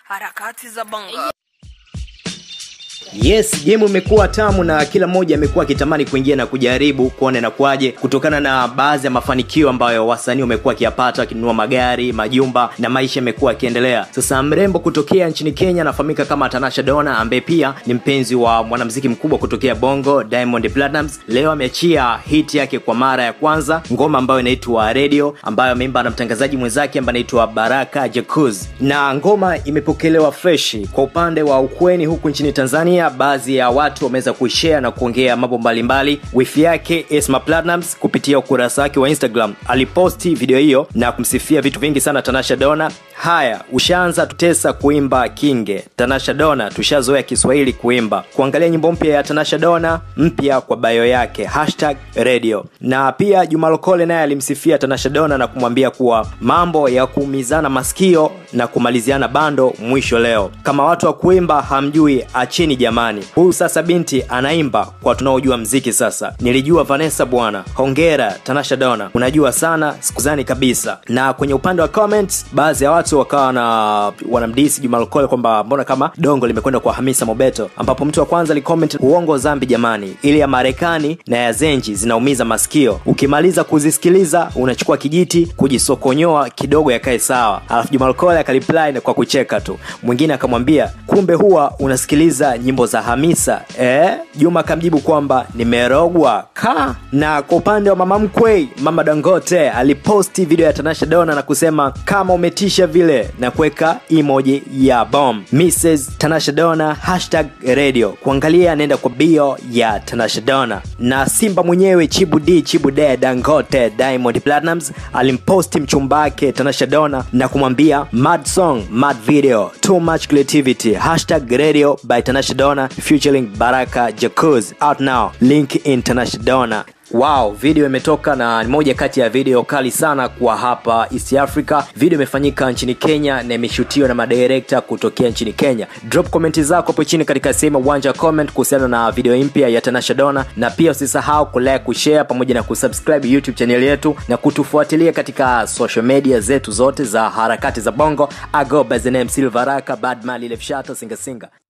harakati za bongo yes game imekuwa tamu na kila mmoja amekuwa akitamani kuingia na kujaribu kuona inakuwaje kutokana na baadhi ya mafanikio ambayo wasanii wamekuwa akiyapata wakinunua magari majumba na maisha yamekuwa yakiendelea sasa mrembo kutokea nchini kenya anafahamika kama tanasha dona ambaye pia ni mpenzi wa mwanamziki mkubwa kutokea bongo diamond platinums leo ameachia hit yake kwa mara ya kwanza ngoma ambayo inaitwa radio ambayo ameimba na mtangazaji mwenzake ambaye anaitwa baraka jacuz na ngoma imepokelewa freshi kwa upande wa ukweni huku nchini tanzania baadhi ya watu wameweza kuishare na kuongea mambo mbalimbali wifi yake esma platinums kupitia ukurasa wake wa instagram aliposti video hiyo na kumsifia vitu vingi sana tanasha dona haya ushaanza tutesa kuimba kinge tanasha dona tushazoea kiswahili kuimba kuangalia nyimbo mpya ya tanasha dona mpya kwa bayo yake hashtag radio na pia juma lokole naye alimsifia tanasha dona na kumwambia kuwa mambo ya kuumizana masikio na kumaliziana bando mwisho leo kama watu wa kuimba hamjui achini jamani huyu sasa binti anaimba kwa tunaojua mziki sasa nilijua vanessa bwana hongera tanasha dona unajua sana sikuzani kabisa na kwenye upande wa comments baadhi ya watu wakawa na wanamdisi juma lokole kwamba mbona kama dongo limekwenda kwa hamisa mobeto ambapo mtu wa kwanza alicomment uongo zambi jamani ili ya marekani na ya zenji zinaumiza masikio ukimaliza kuzisikiliza unachukua kijiti kujisokonyoa kidogo yakae sawa alafu juma lokole akaliply na kwa kucheka tu mwingine akamwambia kumbe huwa unasikiliza nyimbo za hamisa eh? juma akamjibu kwamba nimerogwa ka na kwa upande wa mama mkwei mama dangote aliposti video ya tanasha dona na kusema kama umetisha vile na kuweka emoji ya bom mrs tanasha dona hashtag radio kuangalia anaenda kwa bio ya tanasha dona na simba mwenyewe chibu d chibu de dangote diamond platinums alimposti mchumba wake tanasha dona na kumwambia mad song mad video too much creativity hashtag radio by tanasha dona featuring baraka jacuz out now link in tanasha dona wow video imetoka na ni moja kati ya video kali sana kwa hapa east africa video imefanyika nchini kenya na imeshutiwa na madirekta kutokea nchini kenya drop komenti zako hapo chini katika sehemu ya uwanja wa comment kuhusiana na video mpya ya tanasha dona na pia usisahau kulike kushare pamoja na kusubscribe youtube channel yetu na kutufuatilia katika social media zetu zote za harakati za bongo ago by the name silvaraka badman lilefshata singasinga